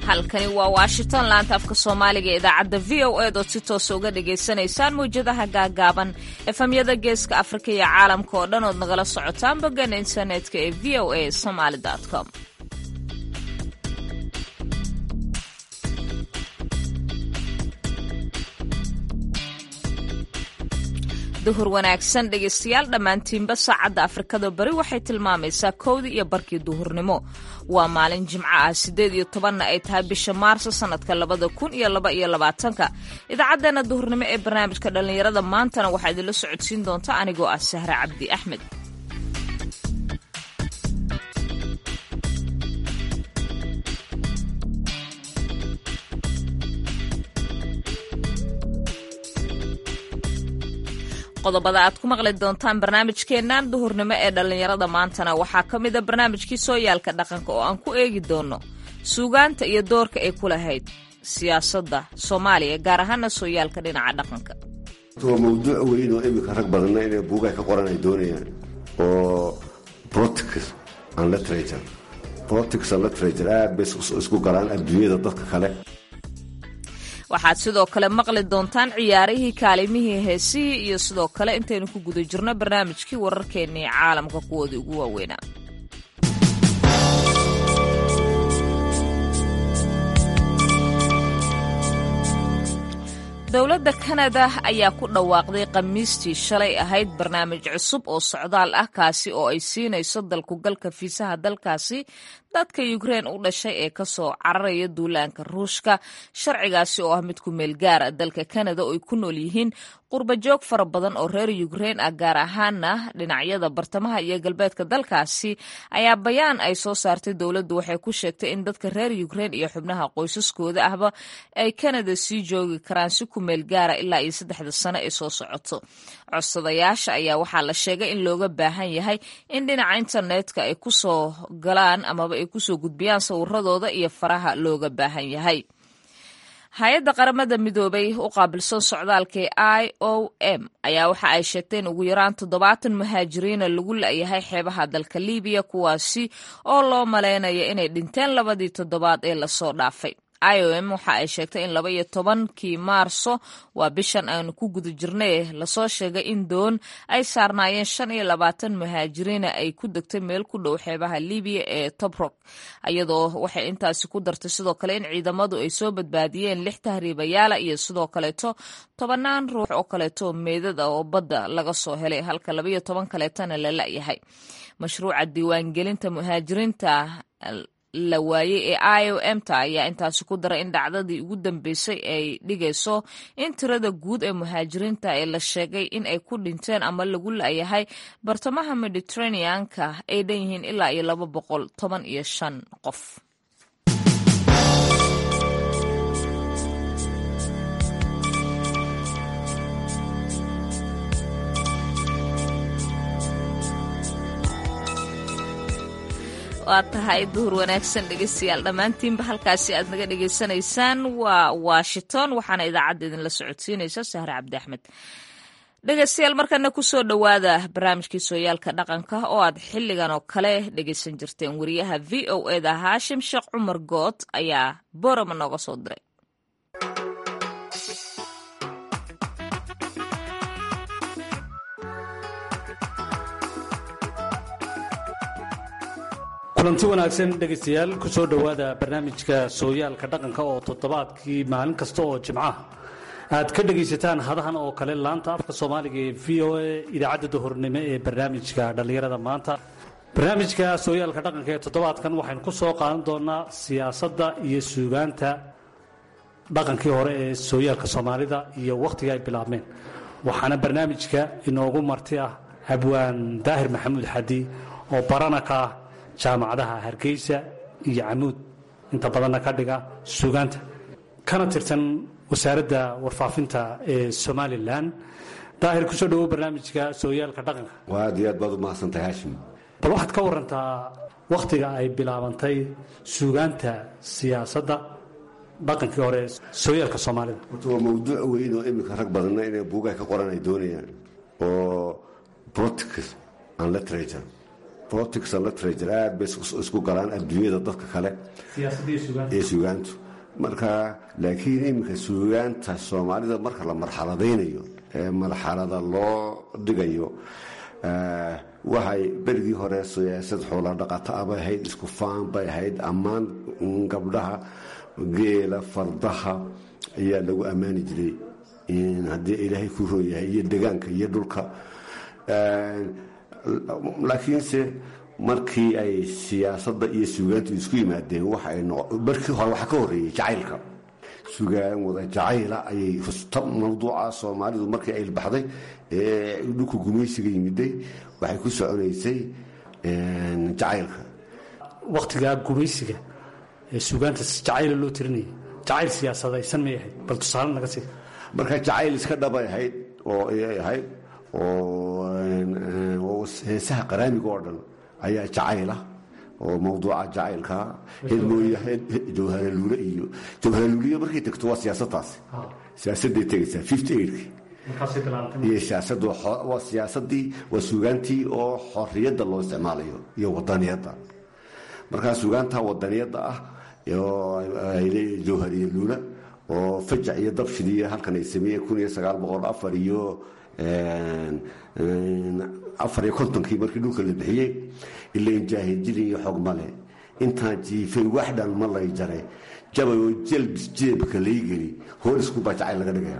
halkani waa washington laanta afka soomaaliga ee idaacadda v o ed ood si toosa uga dhagaysanaysaan mawjadaha gaagaaban efamyada geeska afrika iyo caalamka oo dhan ood nagala socotaan bogana internetka ee v o a somaly com duhur wanaagsan dhegaystayaal dhammaantiinba saacadda afrikada bari waxay tilmaamaysaa kowdii iyo barkii duhurnimo waa maalin jimco ah siddeed iyo tobanna ay tahay bisha maarso sannadka labada kun iyo laba iyo labaatanka idaacaddeenna duhurnimo ee barnaamijka dhallinyarada maantana waxaa idinla socodsiin doonta anigoo ah sahre cabdi axmed qodobada aad ku maqli doontaan barnaamijkeennan duhurnimo ee dhallinyarada maantana waxaa ka mida barnaamijkii sooyaalka dhaqanka oo aan ku eegi doono suugaanta iyo doorka ay ku lahayd siyaasadda soomaaliya gaar ahaana sooyaalka dhinaca dhaqanka waa mawduuc weyn oo iminka rag badanna inay buugaay ka qoran ay doonayaan oo politics and literature politics and literature aad bay isku galaan adduunyada dadka kale waxaad sidoo kale maqli doontaan ciyaarihii kaalimihii heesihii iyo sidoo kale intaynu ku guda jirno barnaamijkii wararkeennii caalamka kuwoodii ugu waaweynaa dowladda kanada ayaa ku dhawaaqday khamiistii shalay ahayd barnaamij cusub oo socdaal ah kaasi oo ay siinayso dalkugalka fiisaha dalkaasi dadka yukrein u dhashay ee kasoo cararaya duulaanka ruushka sharcigaasi oo ah mid ku meel gaara dalka kanada oo ay ku nool yihiin qurbajoog fara badan oo reer yukrein ah gaar ahaana dhinacyada bartamaha iyo galbeedka dalkaasi ayaa bayaan ay soo saartay dowladdu waxay ku sheegtay in dadka reer yukrein iyo xubnaha qoysaskooda ahba ay kanada sii joogi karaan si ku meel gaara ilaa iyo saddexda sano ee soo socoto codsadayaasha ayaa waxaa la sheegay in looga baahan yahay in dhinaca internetka ay kusoo galaan amaba ay kusoo gudbiyaan sawiradooda iyo faraha looga baahan yahay hay-adda qaramada midoobay u qaabilsan socdaalka ee i o m ayaa waxa ay sheegtay in ugu yaraan toddobaatan muhaajiriina lagu la-yahay xeebaha dalka libiya kuwaasi oo loo malaynayo inay dhinteen labadii toddobaad ee lasoo dhaafay i o m waxa ay sheegtay in laba iyo tobankii maarso waa bishan aanu ku guda jirnay lasoo sheegay in doon ay saarnaayeen shan iyo labaatan muhaajiriina ay ku degtay meel ku dhow xeebaha libiya ee tobrok iyadoo waxay intaasi ku dartay sidoo kale in ciidamadu ay soo badbaadiyeen lix tahriibayaala iyo sidoo kaleeto tobanaan ruux oo kaleeto meedad ah oo badda laga soo helay halka labaiyo toban kaleetana la la-yahay mashruuca diiwaangelinta muhaajiriinta la waayey ee i o m ta ayaa intaasi ku daray in dhacdadii ugu dambeysay ay dhigayso in tirada guud ee muhaajiriinta ee la sheegay in ay ku dhinteen ama lagu la-yahay bartamaha mediterraneanka ay dhan yihiin ilaa iyo laba boqol toban iyo shan qof waa tahay duhur wanaagsan dhegeystayaal dhammaantiinba halkaasi aad naga dhegeysanaysaan waa washington waxaana idaacadda idinla socodsiinaysa sahre cabdi axmed dhegeystayaal markana kusoo dhowaada barnaamijkii sooyaalka dhaqanka oo aad xilligan oo kale dhegeysan jirteen wariyaha v o eda haashim sheekh cumar good ayaa borama nooga soo diray kulanti wanaagsan dhegaystayaal ku soo dhowaada barnaamijka sooyaalka dhaqanka oo toddobaadkii maalin kasta oo jimcaha aad ka dhegaysataan hadahan oo kale laanta afka soomaaliga ee v o a idaacadda duhurnimo ee barnaamijka dhallinyarada maanta barnaamijka sooyaalka dhaqanka ee toddobaadkan waxaynu ku soo qaadan doonaa siyaasadda iyo suugaanta dhaqankii hore ee sooyaalka soomaalida iyo wakhtiga ay bilaabmeen waxaana barnaamijka inoogu marti ah abwaan daahir maxamuud xadi oo barana ka ah jaamacadaha hargeysa iyo camuud inta badanna ka dhiga suugaanta kana tirsan wasaaradda warfaafinta ee somalilan daahir kusoo dhawow barnaamijka sooyaalka dhaqanka waa aad iyo aad baad u mahadsantahay haashim bal waxaad ka warantaa wakhtiga ay bilaabantay suugaanta siyaasadda dhaqankii hore ee sooyaalka soomaalida horta waa mawduuc weyn oo iminka rag badanna inay buugaay ka qoran ay doonayaan oo politics and literature politics and literature aad bay isku galaan adduunyada dadka kale ee suugaantu marka laakiin iminka suugaanta soomaalida marka la marxaladaynayo ee marxalada loo dhigayo waxay berigii hore siyaasad xoola dhaqata abay ahayd isku faan bay ahayd ammaan gabdhaha geela fardaha ayaa lagu ammaani jiray haddii ilaahay ku rooyahay iyo degaanka iyo dhulka laakiinse markii ay siyaasadda iyo suugaantu isku yimaadeen markii hore waxaa ka horeeyey jacaylka sugaan wada jacayla ayay mawduuca soomaalidu markii ay baxday ee dhulka gumaysiga yimiday waxay ku soconaysay jacaylka waktigaa gumaysiga ee suugaanta jacayla loo tirinayay jacayl siyaasadaysan may ahayd bal tusaale naga sii marka jacayl iska dhabay ahayd oo ayay ahayd oo heesaha qaraamiga oo dhan ayaa jacayla oo mawduuca jacaylka jawharaluule iyo jawharaluuliya markay tegto waa siyaasadaasi siyaasaday tegaysaa fifty eightkii iyo siyaasadu waa siyaasadii waa suugaantii oo xorriyadda loo isticmaalayo iyo wadaniyadda markaa suugaanta wadaniyadda ah jawhariya luula oo fajac iyo dabshidiiyo halkan ay sameeyeen kun iyo sagaal boqol afar iyo afar iyo kontonkii markii dhulka la bixiyey ilain jaahidjili iyo xog male intaan jiifay waxdhan ma lay jaray jabay oo jelbis jeebka lay geli hoolisku baa jacayl laga dhigaya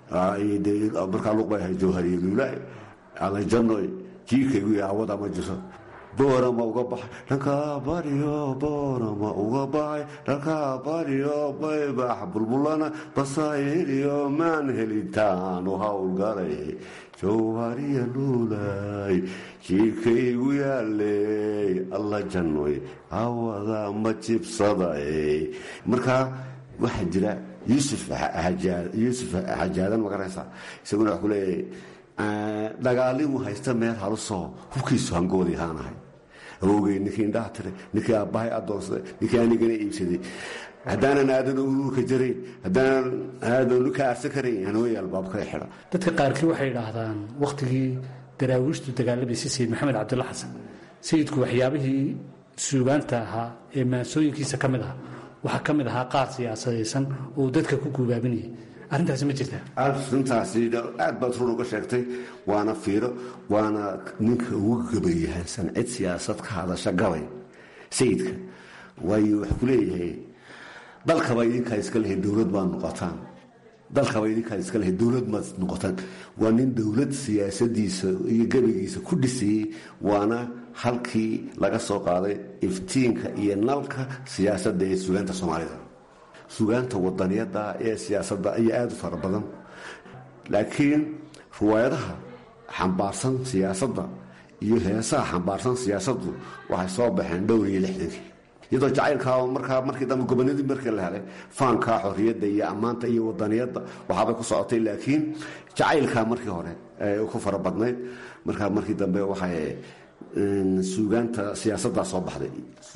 markaa luq bay ahay jawhariya luula alajanoy jiirkaygu awada ma jirto boorama uga baxay dhankaa baryo boorama uga baxay dhankaa baryo baybax bulbulana basaayiriyo maan helitaanu howlgalay jawhariya luulay jiirkaygu yaaley alla jannoy awada ma jibsaday markaa waxaa jira yuusuf yuusuf xajaadan magaraysa isaguna wax ku leeyahay dagaalimu haysta meel halusoo hubkiisu hangoodii haanahay awogey ninkii indhaha tiray ninkii aabbahay adoonsaday ninkii anigana iibsaday haddaanan aadan uruurka jarayn haddaanan aadan ka aarsan karayn hanooya albaabka xidha dadka qaarkii waxay idhaahdaan wakhtigii daraawiishtu dagaalamaysa sayid maxamed cabdulla xasan sayidku waxyaabihii suugaanta ahaa ee maansooyinkiisa ka mid ah waxaa ka mid ahaa qaar siyaasadaysan oo dadka ku guubaabinayay arrintaasi ma jirtaa arintaasi aad baad run uga sheegtay waana fiiro waana ninka ugu gabayahansan cid siyaasad ka hadasha gabay sayidka waayo wax ku leeyahay dalkaba idinkaa iska lehay dowlad baad noqotaan dalkaba idinkaa iska lehay dowlad maad noqotaan waa nin dowlad siyaasadiisa iyo gabaygiisa ku dhisayey waana halkii laga soo qaaday iftiinka iyo nalka siyaasadda ee sugaanta soomaalida sugaanta wadaniyada ee siyaasadda ayaa aada u fara badan laakiin riwaayadaha xambaarsan siyaasadda iyo heesaha xambaarsan siyaasaddu waxay soo baxeen dhowr iyo lixdankii iyadoo jacaylkaa markaa markii dambe gobonadii markii la helay faankaa xorriyadda iyo ammaanta iyo wadaniyadda waxaabay ku socotay laakiin jacaylkaa markii hore ku fara badnayd markaa markii dambe waxay suugaanta siyaasaddaa soo baxday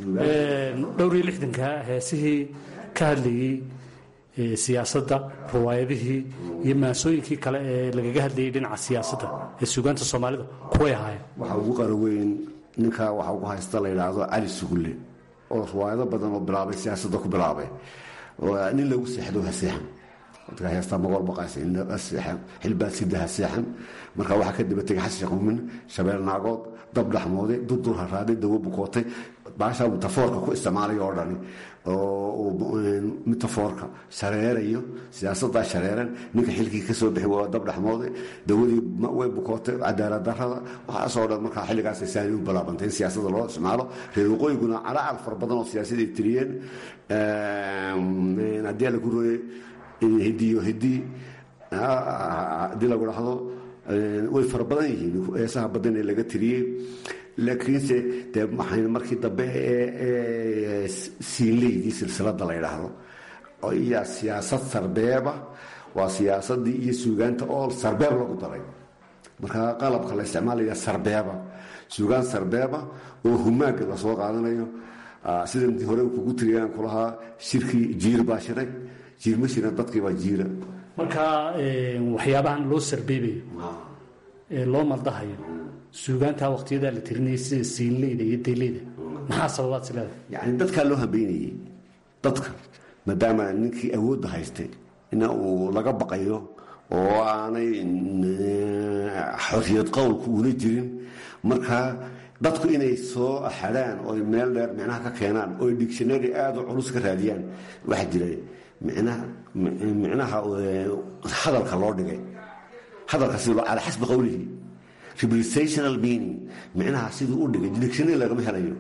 dhowr iyo lixdanka heesihii ka hadlayey siyaasadda riwaayadihii iyo maasooyinkii kale ee lagaga hadlayay dhinaca siyaasadda ee suugaanta soomaalida kuway ahaayeen waxaa ugu qaraweyn ninkaa waxaa ugu haysta la yidhaahdo cali sugulle oo riwaayado badan oo bilaabay siyaasadda ku bilaabay nin lagu seexdo ha seexan dadka heestaa magool baqaysa seexan xilbaad sida ha seexan markaa waxaa ka daba tegay xasan qumin shabeel naagood dab dhaxmooday durdur haraaday dawo bukootay baashaa mitafoorka ku isticmaalaya oo dhani oo mitafoorka shareerayo siyaasaddaa shareeran ninka xilkii ka soo bixi waa dab dhaxmooday dawadii way bukootay cadaalad darada waxaasoo dhan markaa xilligaas saani u balaabantay in siyaasadda loo isticmaalo reer waqooyiguna calacal fara badan oo siyaasaday tiriyeen haddii lagu rooyey hidiyo hidii haddii lagu dhahdo way fara badan yihiin heesaha badan ee laga tiriyey laakiinse dee maxay markii dambe ee siinleydii silsilada la yidhaahdo ayaa siyaasad sarbeeba waa siyaasadii iyo suugaanta oo sarbeeb lagu daray markaa qalabka la isticmaalaya sarbeeba suugaan sarbeeba oo humaaga lasoo qaadanayo sida hore kugu tiriyaan kulahaa shirkii jiir baa shiray jiir ma shiran dadkiibaa jiira marka waxyaabahan loo sarbeebayo ee loo maldahayo suugaantaa waqtiyadaa la tirinayay sida siinleyda iyo dayleyda maxaa sababaad is leedahay yani dadkaa loo hambeynayey dadka maadaama ninkii awoodda haystay ina uu laga baqayo oo aanay xorriyad qowlku una jirin markaa dadku inay soo xadhaan oy meel dheer micnaha ka keenaan oy dictionary aada u culus ka raadiyaan waxaa jira micnaha hadalka loo dhigay hadalka sidii calaa xasbi qowlihi representational meaning micnaha siduu u dhigay dictionary lagama helayo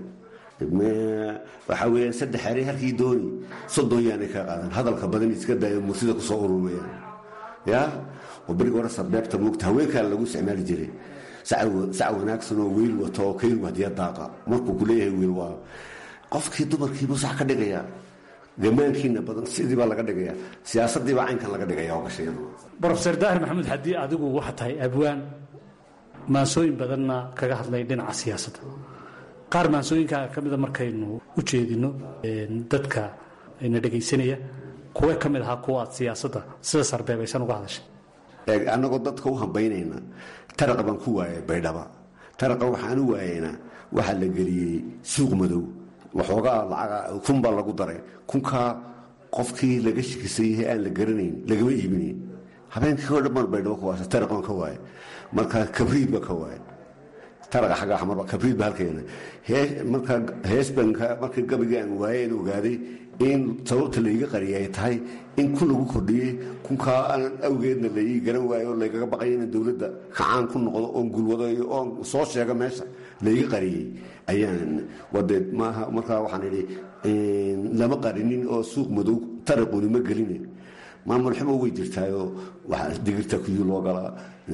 waxaa weeyaan saddex ere halkii dooni soddon yaanay ka qaadan hadalka badan iska daayo mursida kusoo urumayaan ya oo berigi hore sarbeebta muugta haweenkaa lagu isticmaali jiray sac wanaagsan oo weyl wato oo kayl wadiya daaqa markuu ku leeyahay wiil waa qofkii dumarkiibuu sax ka dhigaya gamaankiina badan sidii baa laga dhigaya siyaasadiibaa caynkan laga dhigaya oo gashay brofeor daahir maxamuud haddii adigu waxa tahay abwaan maansooyin badanna kaga hadlay dhinaca siyaasadda qaar maansooyinkaa ka mida markaynu u jeedino dadka na dhegaysanaya kuwe ka mid ahaa kuwa aad siyaasadda sida sarbeebaysan uga hadashay annagoo dadka u hambaynayna taraqa baan ku waayay baydhaba taraqa waxaan u waayaynaa waxaa la geliyey suuq madow waxoogaa lacaga kun baa lagu daray kunkaa qofkii laga shikisan yahay aan la garanayn lagama iibinayn habeenkii oo dhan baan baydhabo ku waasa taraq baan ka waaya marka kabriid baa ka waaya taraqa xagga xamarba kabriid ba halkeena marka heesbanka markii gabigii aan waayeen ogaaday in sababta laiga qariya ay tahay in kun lagu kordhiyey kunkaa aan awgeedna laii garan waayo oo laygaga baqayo inaan dowladda kacaan ku noqdo oon gulwadayo oon soo sheego meesha laiga qariyey ayaan wade maaha markaa waxaan idhi lama qarinin oo suuq madow taraquni ma geline maamul xumo way jirtaayoo digirta kuyii loo galaa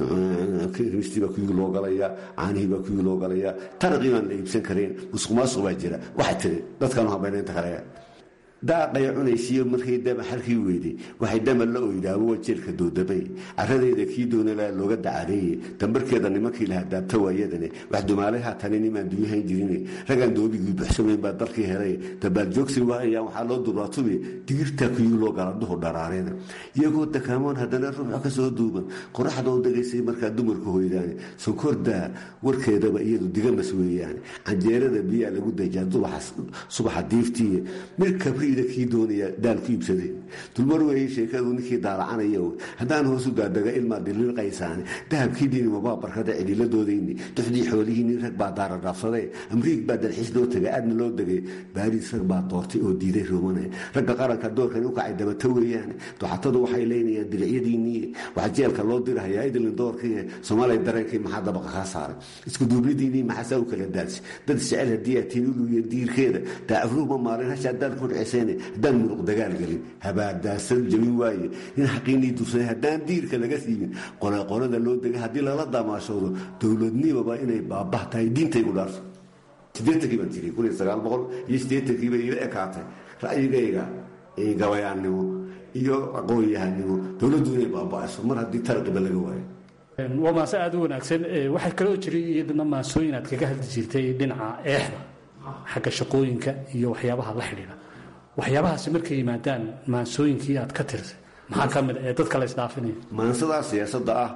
baa kuyii loo galaya caanihii baa kuyii loo galaya taraqii baan la iibsan karayn musuqmaasuq baa jira waxaa tiri dadkaanu hambaynaynta kale daaqay cunaysiiyo markay dama xalkii weyday waxay dama la oydaabo waa jeelka doodamay caradeeda kii doonalaa looga dacareeye dambarkeeda nimankii lahaa daabta waayadane wax dumaalay haatane nimaan dunyahayn jirine ragaan doobigii buxsamayn baa dalkii helay dabaaljoogsi waayaan waxaa loo duraatumi digirtaa kuyii loo gala duhu dharaareena iyagoo dakaamoon haddana ruuxo ka soo duuban qoraxdoo degaysay markaa dumarku hoydaane sonkordaa warkeedaba iyadu digamas weeyaane canjeerada biyaa lagu dajaa subaxa diiftiiye mir kabriida kii doonaya daal ku iibsadeen dulmar weeye sheekadu ninkii daalacanaya haddaan hoosu daadaga ilmaa dililqaysaane dahabkii dhiinimabaa barkada celiladoodayni duxdii xoolihiini rag baa daara dhaafsadee amriig baa dalxiis loo tegay aadna loo degay baariis rag baa doortay oo diiday roomane ragga qaranka doorkani u kacay dabata weeyaane doxatadu waxay leynayaan dilicyadiinii waxaa jeelka loo dirahayaa idlin doorkii soomaaliya dareenkii maxaa dabaqa kaa saaray iskuduublidiinii maxaasaa u kala daadsi dad isjecel haddii aad tihin uluya diirkeeda daacafruuma maalin hashaa daal ku dhiceseen haddaan muruq dagaal gelin habaadaasan jabin waaye in xaqiinii dursanay haddaan diirka laga siibin qolaqolada loo degay haddii lala damaashoodo dowladnimaba inay baabah tahay diintaygu dhaarso sideetankii baan tiri kun iyo sagaal boqol iyo siddeetankiiba ila ekaatay ra'yigayga gabayaannimo iyo aqoon-yahanimo dowladdu inay baaba'ayso mar haddii taraqiba laga waayo waa maase aada u wanaagsan waxaa kaloo jiray iyadana maasooyin aad kaga hadli jirtay dhinaca eexda xagga shaqooyinka iyo waxyaabaha la xidhiidha waxyaabahaasi markay yimaadaan maansooyinkii aad ka tirsay maxaa ka mid ee dadka la isdhaafinaya maansadaa siyaasadda ah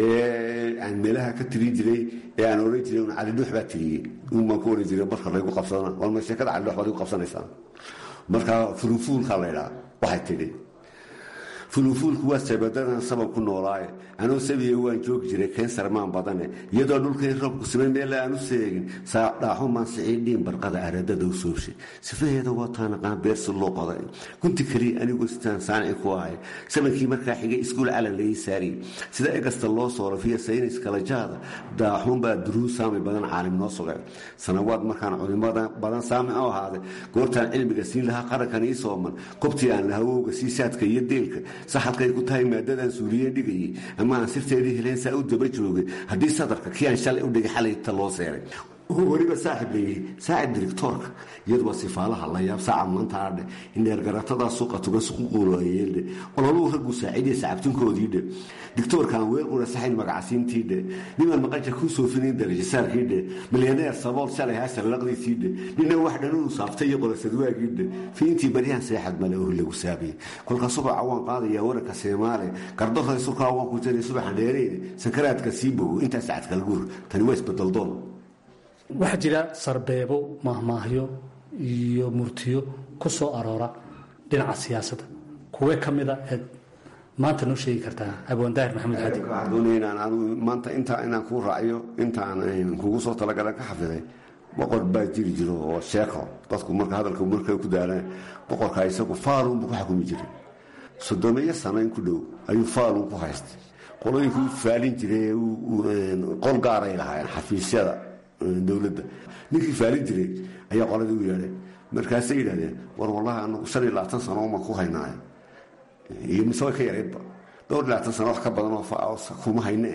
ee aan meelaha ka tirin jiray ee aan oran jiray un calidhuux baa tiriyey un baan ku oran jiray marka laygu qabsadana walma sheekada calidhuux baad igu qabsanaysaan marka fulufuulkaa la ydhaa waxay tidhi fulufuulku waa sabadadan sabab ku noolaaye anuu sabiya waan joogi jiray keensar maan badane iyadoo dhulkay roobku simay meela aan u seegin saadhaaxo maansicii dhiin barqada aradada u soobshay sifaheeda waataanaqaan beersi loo qoday gunti keliya anigu sitaan saanici ku ahay samankii markaa xigay iskuul calan laii saariyey sida egasta loo soolafiya saynis kalajaada daaxuunbaa duruu saami badan caalim noo sugay sanawaad markaan culimo badan saami u ahaaday goortaan cilmiga siin lahaa qarankan ii sooman kobtii aan lahawowga siisaadka iyo deelka saxadkay ku tahay maadadan suuliyeen dhigayay ama aan sirteedii heleen saa u daba joogay haddii sadarka kii aan shalay u dhigay xalayta loo seeray weliba saaxib leeyihi saaxib directoorka iyaduba sifaalaha la yaab saaca maanta adhe indheergaratadaa suuqa tuga suququulayeeldhe ololuu raggu saaciidiya sacabtinkoodiidhe dictoorkan weelqura saxayn magacasiintiidhe niman maqasha kuu soofinayn darajasaarkiidhe milyaneer sabool shalay hasalaqdiisiidhe nina wax dhanuu saaftay iyo qolasadwaagiidhe fiintii baryahan seexad male oh lagu saabay kolka subaca waan qaadaya waranka seemaale gardoray surkaa waan ku jiray subaxan dheereyne sankaraadka sii bogo intaa sacadka laguur tani waa isbadaldoon waxaa jira sarbeebo mahmaahyo iyo murtiyo ku soo aroora dhinaca siyaasadda kuwee ka mida eed maanta noo sheegi kartaa abwaandaahir maxamed xadi waxaan doonaya inaan anigu maanta intaa inaan kuu raaciyo intaan kugu soo talagalan ka xafiday boqor baa jiri jiro oo sheeko dadku marka hadalka markay ku daalaan boqorka isagu faalunbu ku xukumi jiray soddomeeyo sano in ku dhow ayuu faalun ku haystay qolooyinkuu faalin jiray qol gaaray lahaayeen xafiisyada dowladda ninkii faalin jiray ayaa qoladii u yeedhay markaasay yidhahdeen war wallahi anagu shan iyo labaatan sano ma ku haynaayo iyo mise way ka yaraydba dhowr iyo labaatan sano wax ka badan oo kuma hayne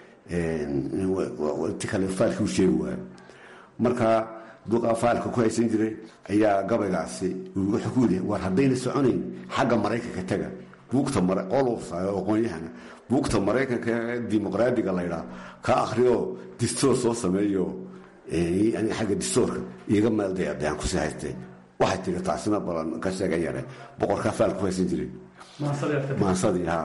ti kale faalkii u sheegi waayo marka duqaa faalka ku haysan jiray ayaa gabaygaasi wuxuu ku yidhi war haddayna soconayn xagga maraykanka taga buugta qolufsayo aqoon-yahana buugta maraykanka ee dimuqraadiga laydhaa ka akhriyo distoor soo sameeyo xagga distoorka iiga meelday adayaan kusii haystee waxay tiri taasina balan ka sheega yare boqorkaa faal ku haysan jiray maasadii ha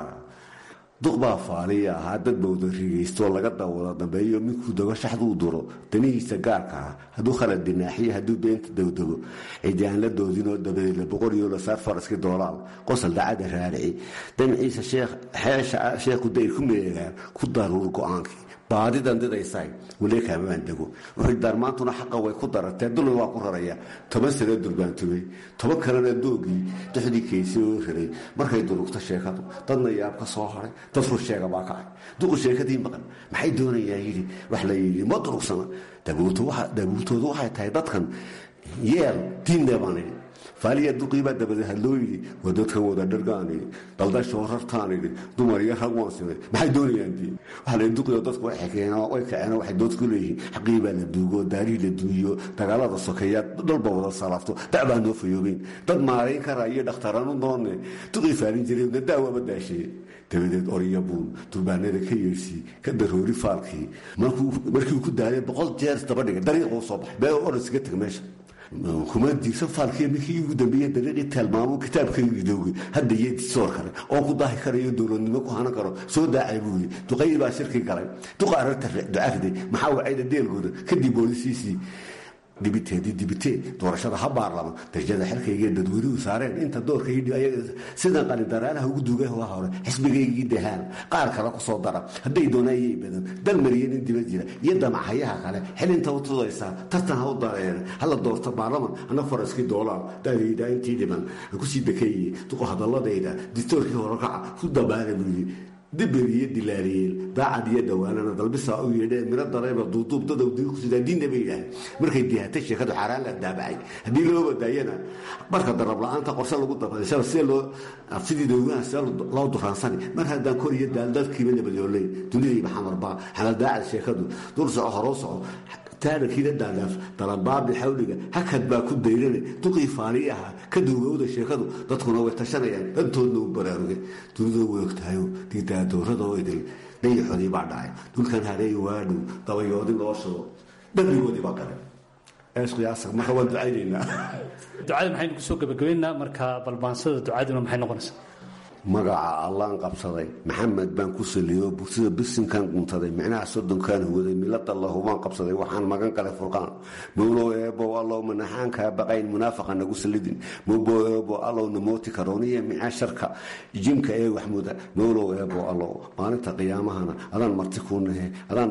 duq baa faaliya ahaa dad bawda rigaystoo laga dawada dambeeyo minkuu dago shaxduu duro danihiisa gaarka ah hadduu khalad dinaaxiyo hadduu beenta dowdego cidi aan la doodinoo dabadeedla boqoriyo la saar faraskii doolaal qosol dacada raarici damciisa xeesha sheekhu dayr ku meegaan ku daruur go-aankii baadidan didaysaay waleekaamaan dego wuxuu daarmaantuna xaqa way ku daratee dulmi waa ku raraya toban sane durbaantubay toban kalena doogii duxdii kaysi oo raray markay durugto sheekadu dadna yaab ka soo haray dad rur sheega baa kacay duqu sheekadii maqan maxay doonayaan yidhi wax la yidhi ma durugsana dabuurtoodu waxay tahay dadkan yeel diinne baan idhi faaliya duqiibaa dabade hadloo yidhi waa dadkan wada dhargaan idhi daldashoo rartaan idhi dumar iyo rag waan simay maxay doonayaan dii waxa la duqiyo dadku way xekeen way kaceen waxay dood ku leeyihiin xaqii baa la duugo daarihii la duuyo dagaalada sokeeya dhalba wada salaafto dacbaa noo fayoobeyn dad maarayn karaa iyo dhakhtaranu doonne duqii faalin jiray na daawaaba daashee dabadeed orya buun durbaanada ka yeersii ka daroori faalkii markii ku daalay boqol jeer daba dhigay dariiquu soo baxay bee orasiga tag meesha kuma diirsan faalkii ninkii ugu dambeeye dariiqii taalmaamo kitaabkaygii dowgay hadda iyo disoor kale oo ku daahi karayo dowladnimo ku hanan karo soo daacay buu yidhi duqaydii baa shirkii galay duqa ararta ducariday maxaa wacayda deelgooda kadib boolisiisii dibiteedii dibitee doorashada ha baarlama darajada xilkaygee dadweynuhu saareen inta doorkaydhi sidan qalindaraalaha ugu duugay waa hore xisbigaygii dahaan qaar kale ku soo dara hadday doonayay badan dal mariyan in dibad jira iyo damacayaha kale xilinta u tudaysaa tartan ha u dareere hala doorto baarlaman ana faraskii doolaal daadayda intii dhiman kusii dakeeye duqo hadaladayda distoorkii horekaca ku dabaala buu yidhi dibir iyo dilaariyeel daacad iyo dawaanana dalbisaa u yeedhee miro darayba duuduub dadow diinkusidaa diinna bay yidhaaheen markay dihatay sheekadu xaaraan la daabacay haddii loo badaayana marka darab la-aanta qorse lagu dabashaba see loo sidii dowgaha see loo duraansani mar haddaan kor iyo daal dadkiiba nabadooley dunidayba xamarbaa xamal daacad sheekadu dul soco horoo soco taararkiina daadaaf dalabaabi xawliga hakad baa ku dayrane duqii faali ahaa ka duugowda sheekadu dadkuna way tashanayaan dantoodna u baraarugay dunidu way ogtahayo diidaadoorradoo idil dayaxoodii baa dhacay dulkan hareey waadhow dabayoodi loo shubo dhabigoodii baa galay eesqiyaasa marka waan ducaynaynaa ducada maxaynu kusoo gebagabaynaa marka balbaansada ducaduna maxay noqonaysaa magaca allaan qabsaday maxamed baan ku saliyo bursida bisinkan guntaday micnaha soddonkaan huwaday milada lahubaan qabsaday waxaan magan galay furqaan mowlow eebow allow manaxaankaa baqayn munaafaqa nagu salidin mowbow eebow allow namooti karooniya micaa sharka jimka ee waxmuda mowlow eebow allow maalinta qiyaamahana adaan marti kuu nahe adaan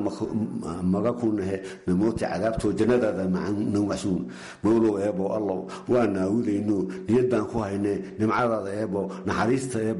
maga kuu nahe namooti cadaabtoo jannadaada nanwacsuun mowlow eebow allow waa naawilayno niyadaan ku haynee nimcadaada eebow naxariista eebow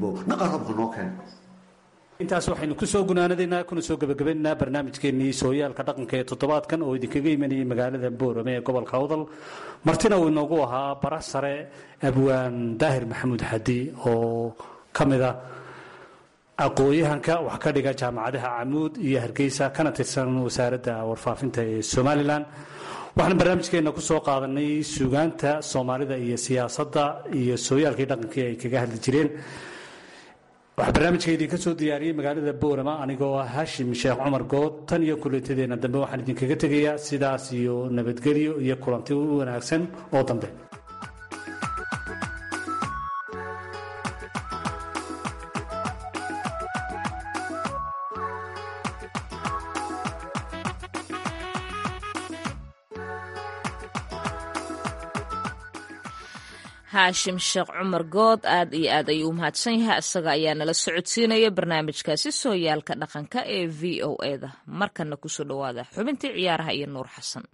intaas waxaynu ku soo gunaanadaynaa kuna soo gebagabaynaynaa barnaamijkeennii sooyaalka dhaqanka ee toddobaadkan oo idinkaga imanayay magaalada boorame ee gobolka awdal martina uu inoogu ahaa bara sare abwaan daahir maxamuud xadi oo ka mida aqooyahanka wax ka dhiga jaamacadaha camuud iyo hargeysa kana tirsan wasaaradda warfaafinta ee somalilan waxaan barnaamijkeena ku soo qaadanay suugaanta soomaalida iyo siyaasadda iyo sooyaalkii dhaqankii ay kaga hadli jireen waxaa barnaamijka idinka soo diyaariyey magaalada boorama anigoo ah haashim sheekh cumar good tan iyo kuleetadeena dambe waxaan idinkaga tegayaa sidaas iyo nabadgelyo iyo kulanti u wanaagsan oo dambe haashim sheekh cumar good aad iyo aad ayuu u mahadsan yahay isaga ayaa nala socodsiinaya barnaamijkaasi sooyaalka dhaqanka ee v o eda markana kusoo dhowaada xubintii ciyaaraha iyo nuur xasan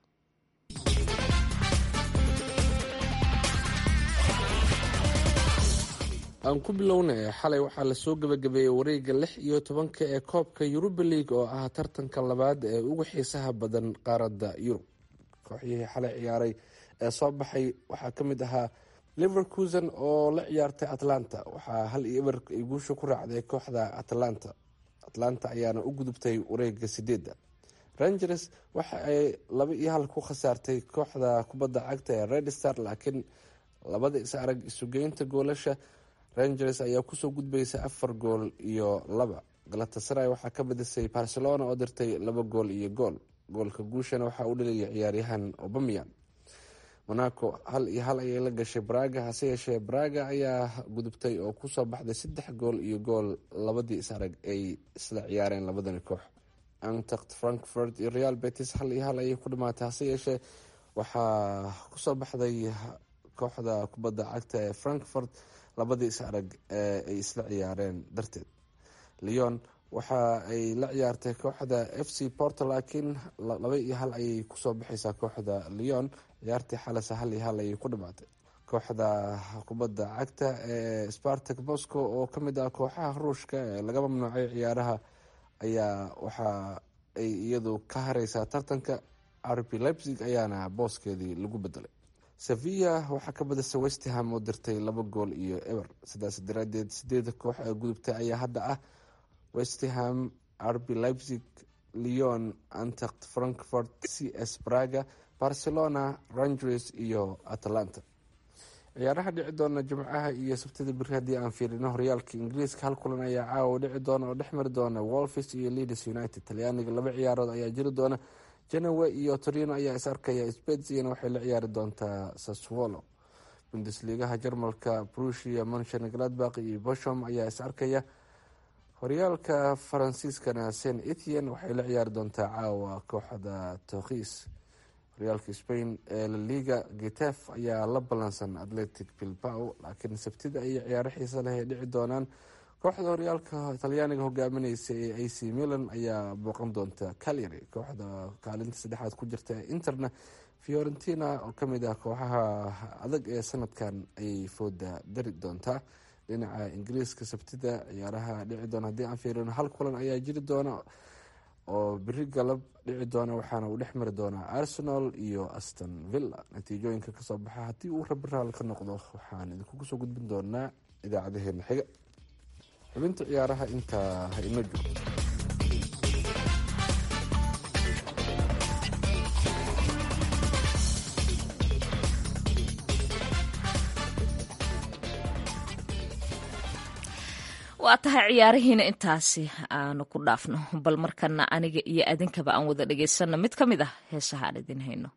aan ku bilownay xalay waxaa lasoo gebagabeeyey wareega lix iyo tobanka ee koobka yuruba league oo ah tartanka labaad ee ugu xiisaha badan qaaradda yurub kooxyihii xalay ciyaaray ee soo baxay waxaa ka mid ahaa liverkusen oo la ciyaartay atlanta waxaa hal iyo eber ay guusha ku raacday kooxda atlanta atlanta ayaana u gudubtay wareega sideedda rangers waxa ay laba iyo hal ku khasaartay kooxda kubadda cagta ee red star laakiin labada is arag isugeynta goolasha rangers ayaa kusoo gudbaysa afar gool iyo laba galatasaray waxaa ka badisay barcelona oo dirtay laba gool iyo gool goolka guushana waxaa u dhaliyay ciyaaryahan obamian monaco hal iyo hal ayay la gashay braga hase yeeshee braga ayaa gudubtay oo kusoo baxday saddex gool iyo gool labadii is arag ay isla ciyaareen labadani koox antact frankfurt iyo real betis hal iyo hal ayay ku dhamaatay hase yeeshee waxaa kusoo baxday kooxda kubadda cagta ee frankfurt labadii is arag ee ay isla ciyaareen darteed leon waxa ay la ciyaartay kooxda f c porto laakiin laba iyo hal ayay kusoo baxaysaa kooxda leon ciyaartii xalase hal iyo hal ayay ku dhamaatay kooxda kubadda cagta ee spartak moscow oo kamid ah kooxaha ruushka ee laga mamnuucay ciyaaraha ayaa waxa ay iyadu ka hareysaa tartanka rb leipzig ayaana booskeedii lagu bedelay sevilla waxaa ka badisay westham oo dirtay laba gool iyo eber sidaas daraadeed sideeda koox ee gudubtay ayaa hadda ah westham rb leipzig leon antact frankfurt c s braga barcelona rangers iyo atlanta ciyaaraha dhici doona jimcaha iyo sabtida beri haddii aan fiirino horyaalka ingiriiska hal kulan ayaa caawa dhici doona oo dhex mari doona wolfis iyo leaders united talyaaniga laba ciyaarood ayaa jiri doona janowe iyo torino ayaa is arkaya speziyana waxay la ciyaari doontaa saswolo bundesligaha jarmalka brushia monchen gladbak iyo boshom ayaa is arkaya horyaalka faransiiskana saint etian waxay la ciyaari doontaa caawa kooxda tokis horyaalka spain ee laliga getef ayaa la ballansan atletic bilbao laakiin sabtida ayay ciyaaro xiisa leh ay dhici doonaan kooxda horyaalka talyaaniga hogaamineysa ee a c milan ayaa booqan doonta calyary kooxda kaalinta saddexaad ku jirta ee interna fiorentina oo kamid ah kooxaha adag ee sanadkan ayay fooda dari doontaa dhinaca ingiriiska sabtida ciyaaraha dhici doona haddii aan fiirino hal kulan ayaa jiri doona oo beri galab dhici doona waxaana uu dhex mari doonaa arsenal iyo aston villa natiijooyinka kasoo baxa haddii uu rabiraal ka noqdo waxaan idinkugu soo gudbin doonaa idaacadaheena xiga xubinta ciyaaraha intaa ha ino joogto waa tahay ciyaarihiina intaasi aanu ku dhaafno bal markana aniga iyo adinkaba aan wada dhagaysanno mid ka mid ah heesaha aan idin hayno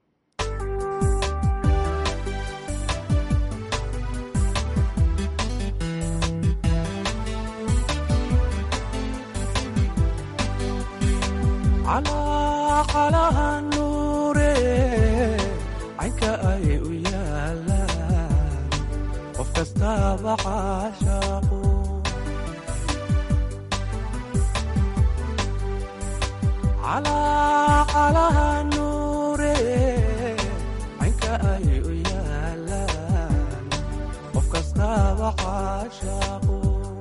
calaha nuure caynka ay u yaalaan qof kastaaba caashaaqu calaha nuure caynka ay u yaalaan qof kastaaba caashaaqu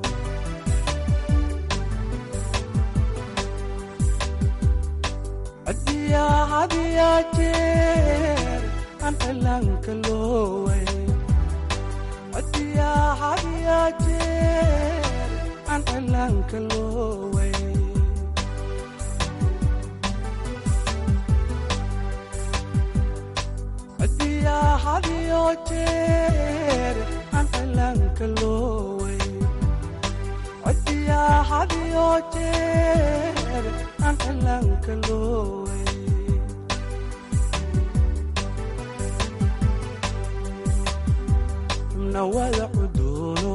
hadiya jeer aan cilaanka looway hadiya hadiya jeer aan cilaanka looway jeer aan cilaanka looway codiyaa hadiyo jeer aan cilaanka looway nawada cuduuno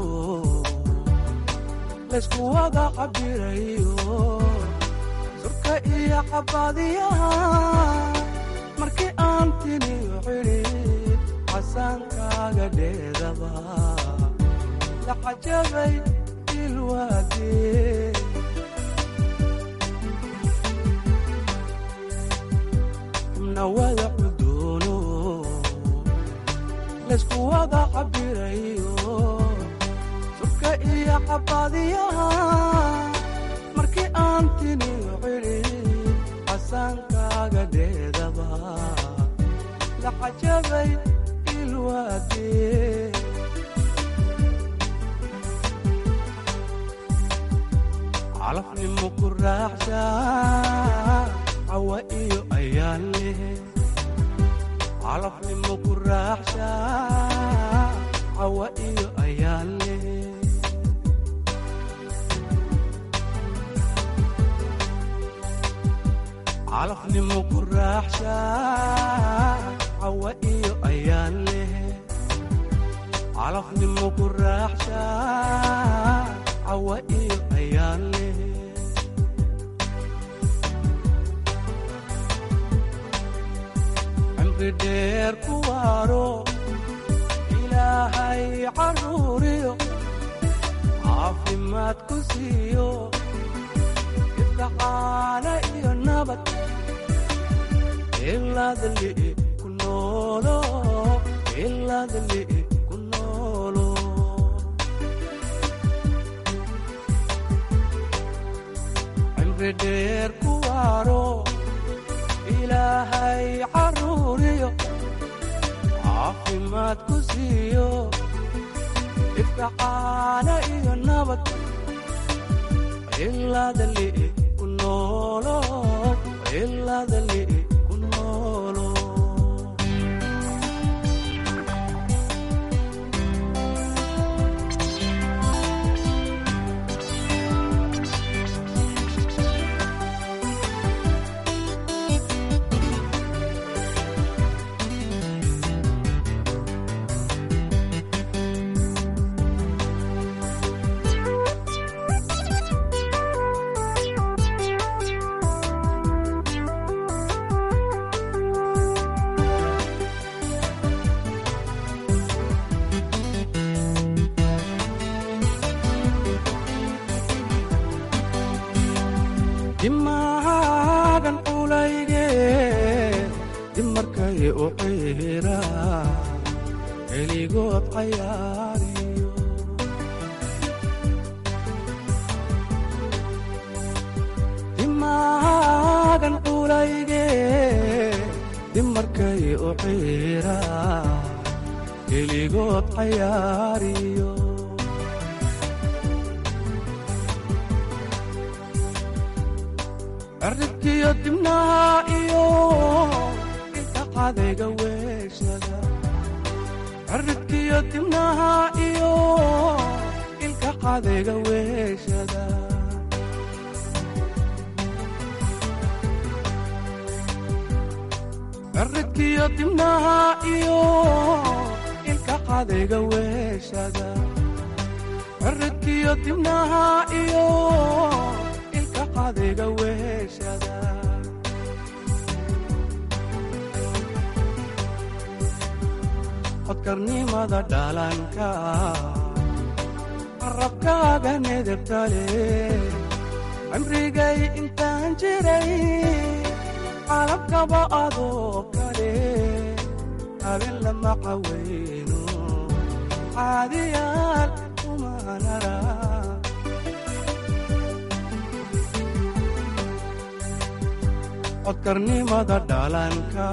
laysku wada cabirayo surka iyo cabadiyaha markii aan tiniyo cidhid casaankaaga dheedaba la cajabay ilwaadee nawada cuduuno laysku wada cabirayo surka iyo cabadiyaha markii aan tiniyo cidhid casaankaaga dheedaba la cajabay ilwaadee calafnimo ku raaxsha cawa iyo ayaan leh calafnimo ku raaxsha cawa iyo ayaan leh calafnimo ku raaxsha cawa iyo ayaan leh calafnimo ku raaxsha cawa iyo ayaan leh cimri dheer ku waaro ilaahay caruuriyo caafimaad ku siiyo ifka caana iyo nabad ilaadli ku noolo ilaadli ku noolo cimri dheer ku waaro ilaahay caruuriyo caafimaad ku siiyo ifka caana iyo nabad ilaadli ku noolo ilaadli ku noolo dimaagan culayge dimarkay u ciira heligood cayaariyo dimaagan culayge dimarkay u ciira heligood cayaariyo cirribkiyo dibnaha iyo ilka cadayga weeshada cirribkiyo dibnaha iyo ilka cadayga weeshada cirribkiyo dibnaha iyo ilka cadayga weeshada cirribkiyo dibnaha iyo ilka cadayga weeshada codkarnimada dhalanka qarabkaaga nedebtale cimrigay intaan jiray qalabkaba adoo kale habeen lama caweyno caadiyaal umanara codkarnimada dhalanka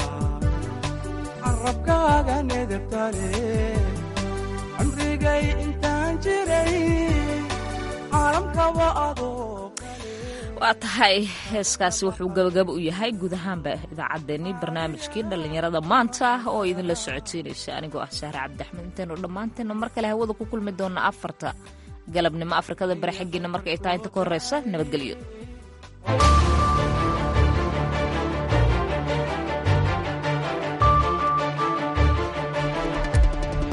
carabkaaga nedebtale cimrigay intaan jiray caalamkaba adoo waa tahay heeskaasi wuxuu gabagaba u yahay guud ahaanba idaacaddeenii barnaamijkii dhallinyarada maanta oo idinla socodsiinaysa anigoo ah sahre cabdiaxmed intaynu dhammaanteena mar kale hawada ku kulmi doonna afarta galabnimo afrikada bari xaggiina marka ay tahay inta ka horreysa nabadgelyo